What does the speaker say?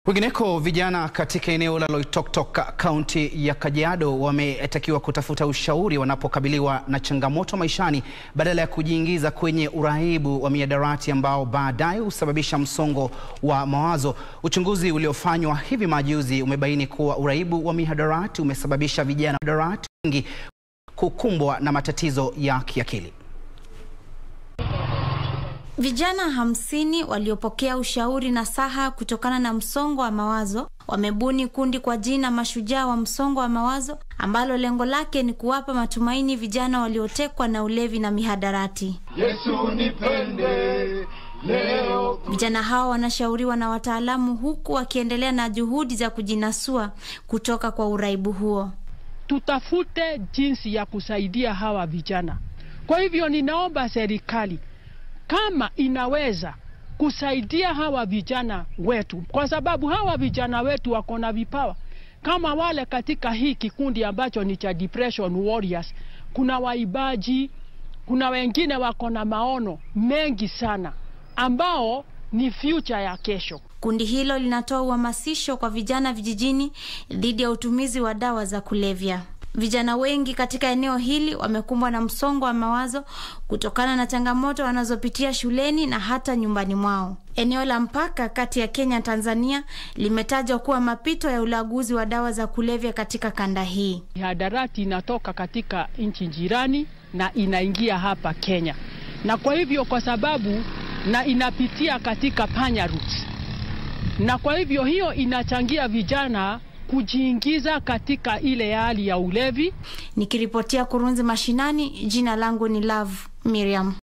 Kwingineko, vijana katika eneo la Loitoktok kaunti ya Kajiado wametakiwa kutafuta ushauri wanapokabiliwa na changamoto maishani badala ya kujiingiza kwenye uraibu wa mihadarati ambao baadaye husababisha msongo wa mawazo. Uchunguzi uliofanywa hivi majuzi umebaini kuwa uraibu wa mihadarati umesababisha vijana mihadarati wengi kukumbwa na matatizo ya kiakili. Vijana hamsini waliopokea ushauri na saha kutokana na msongo wa mawazo wamebuni kundi kwa jina Mashujaa wa Msongo wa Mawazo ambalo lengo lake ni kuwapa matumaini vijana waliotekwa na ulevi na mihadarati. Yesu nipende leo. Vijana hao wanashauriwa na wataalamu huku wakiendelea na juhudi za kujinasua kutoka kwa uraibu huo. Tutafute jinsi ya kusaidia hawa vijana. Kwa hivyo ninaomba serikali kama inaweza kusaidia hawa vijana wetu, kwa sababu hawa vijana wetu wako na vipawa kama wale katika hii kikundi ambacho ni cha Depression Warriors. Kuna waibaji, kuna wengine wako na maono mengi sana ambao ni future ya kesho. Kundi hilo linatoa uhamasisho kwa vijana vijijini dhidi ya utumizi wa dawa za kulevya. Vijana wengi katika eneo hili wamekumbwa na msongo wa mawazo kutokana na changamoto wanazopitia shuleni na hata nyumbani mwao. Eneo la mpaka kati ya Kenya na Tanzania limetajwa kuwa mapito ya ulaguzi wa dawa za kulevya katika kanda hii. Mihadarati inatoka katika nchi jirani na inaingia hapa Kenya, na kwa hivyo kwa sababu na inapitia katika panya roots, na kwa hivyo hiyo inachangia vijana kujiingiza katika ile hali ya ulevi. Nikiripotia Kurunzi Mashinani, jina langu ni Love Miriam.